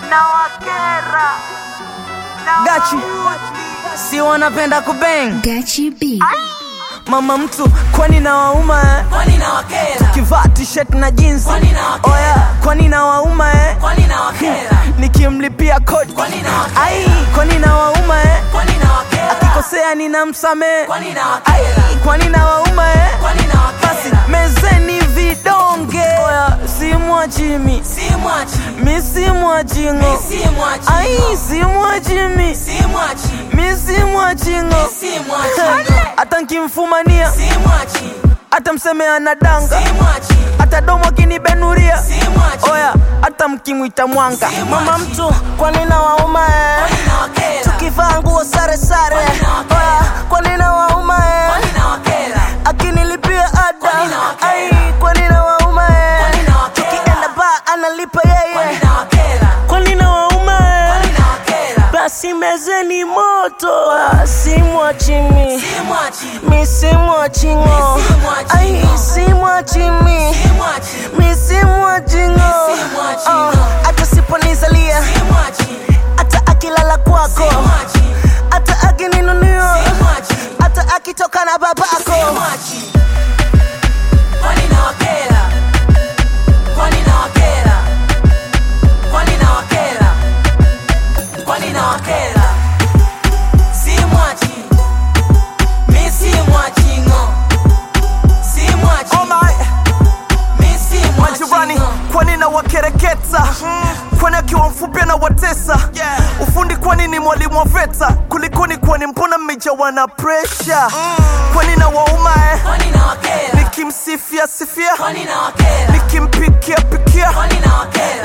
na wakera na Gachi. wauzi. si wanapenda kubeng Gachi B. mama mtu kwani na wauma eh? kwani na wakera kivaa t-shirt na jeans Kwani na wakera? oya kwani na wauma eh? kwani na wakera nikimlipia kodi Kwani na wakera? ai kwani na wauma eh? kwani na wakera akikosea ninamsamehe kwani na ai wakera kwani na wauma eh? kwani na basi wakera mezeni vidonge oya simwachimi si mwachi mi simwachingo si mwachi ai simwachimi si mwachi mi simwachingo si mwachi hata nkimfumania si mwachi hata mseme anadanga si mwachi hata domo akinibenuria si mwachi oya hata mkimwita mwanga Si mama mwachi. mtu kwani na wauma eh? kwani na wakera kivaa nguo sare sare Kwani na wakera? oya kwani na wauma eh? kwani na wakera akinilipia Kwani ada na wakera? ai kwani na wauma eh? Kwani na wakera? tukienda ba analipa kwani yeye na wakera kwani na wauma eh? kwani na wakera basi mezeni moto ah, simwachimi si mwachi mi simwachingo Mi simwachingo. ai simwachimi si mwachi mi simwachingo Mi simwachingo. hata siponizalia si mwachi hata akilala kwako si mwachi hata akininunio si mwachi hata akitoka na babako si mwachi kwani na wakera kwani na wakera kwani na wakera kwani na wakera si mwachi mi si mwachi ngo si mwachi Oh my, mi si mwachi majirani ngo kwani na wakereketa kwani akiwa mfupi na watesa ufundi kwani ni mwalimu wa veta kulikoni kwani mbona mmejawa na presha kwani na wauma eh? kwani na wakera nikimsifia sifia kwani na wakera nikimpikia pikia kwani na wakera